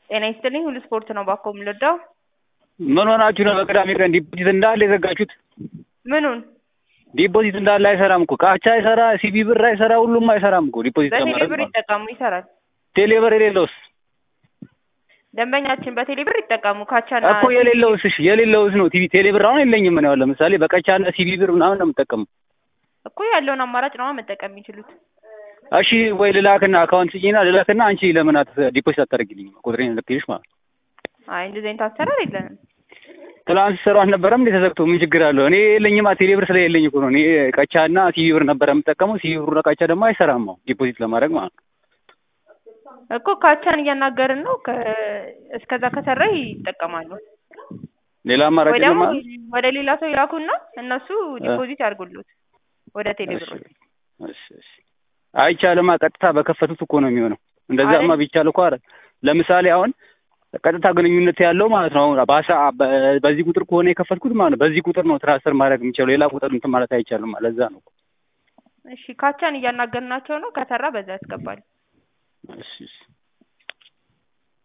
ጤና ይስጥልኝ ሁሉ ስፖርት ነው ባኮ የምንወዳው ምን ሆናችሁ ነው በቅዳሜ ቀን ዲፖዚት እንዳለ የዘጋችሁት? ምኑን ዲፖዚት እንዳለ አይሰራም እኮ ቃቻ አይሰራ፣ ሲቢ ብር አይሰራ፣ ሁሉም አይሰራም እኮ ዲፖዚት በቴሌ ለማድረግ ብር ማለት ነው። ይጠቀሙ ይሰራል ቴሌ ብር የሌለውስ ደንበኛችን በቴሌ ብር ይጠቀሙ ካቻና እኮ የሌለውስ እሺ የሌለውስ ነው ቲቪ ቴሌ ብር አሁን የለኝም ነው ለምሳሌ በቀቻና ሲቢ ብር ምናምን ነው የምጠቀመው። እኮ ያለውን አማራጭ ነው መጠቀም የሚችሉት እሺ ወይ ልላክና አካውንት ስጪና ልላክና አንቺ ለምን አት ዲፖዚት አታደርጊልኝ ቁጥሬን ልክልሽ ማለት ነው። አይ እንደዚህ አይነት አሰራር የለንም ትላንት ሰሩ አልነበረም እንዴ ተዘግቶ ምን ችግር አለው? እኔ የለኝማ ቴሌ ብር ስለሌለኝ እኮ ነው። እኔ ቀቻና ሲቢ ብር ነበረ የምጠቀመው። ሲቢ ብሩ ቀቻ ደግሞ አይሰራም አሁን ዲፖዚት ለማድረግ ማለት ነው። እኮ ካቻን እያናገርን ነው ከ- እስከዛ ከሰራ ይጠቀማሉ ሌላ አማራጭ ወይ የለም ደግሞ ማለት ወደ ሌላ ሰው ይላኩና እነሱ ዲፖዚት ያድርጉሉት ወደ ቴሌ እሺ ብር እሺ እሺ አይቻልማ። ቀጥታ በከፈቱት እኮ ነው የሚሆነው። እንደዛማ አይደል? ቢቻል እኮ አረ ለምሳሌ አሁን ቀጥታ ግንኙነት ያለው ማለት ነው። አሁን በአስራ በ- በዚህ ቁጥር ከሆነ የከፈትኩት ማለት ነው በዚህ ቁጥር ነው ትራንስፈር ማድረግ የሚችለው ሌላ ቁጥር እንትን ማለት አይቻልም። ለዛ ነው። እሺ ካቻን እያናገርናቸው ነው ከሰራ በዛ ያስገባል እሺ እሺ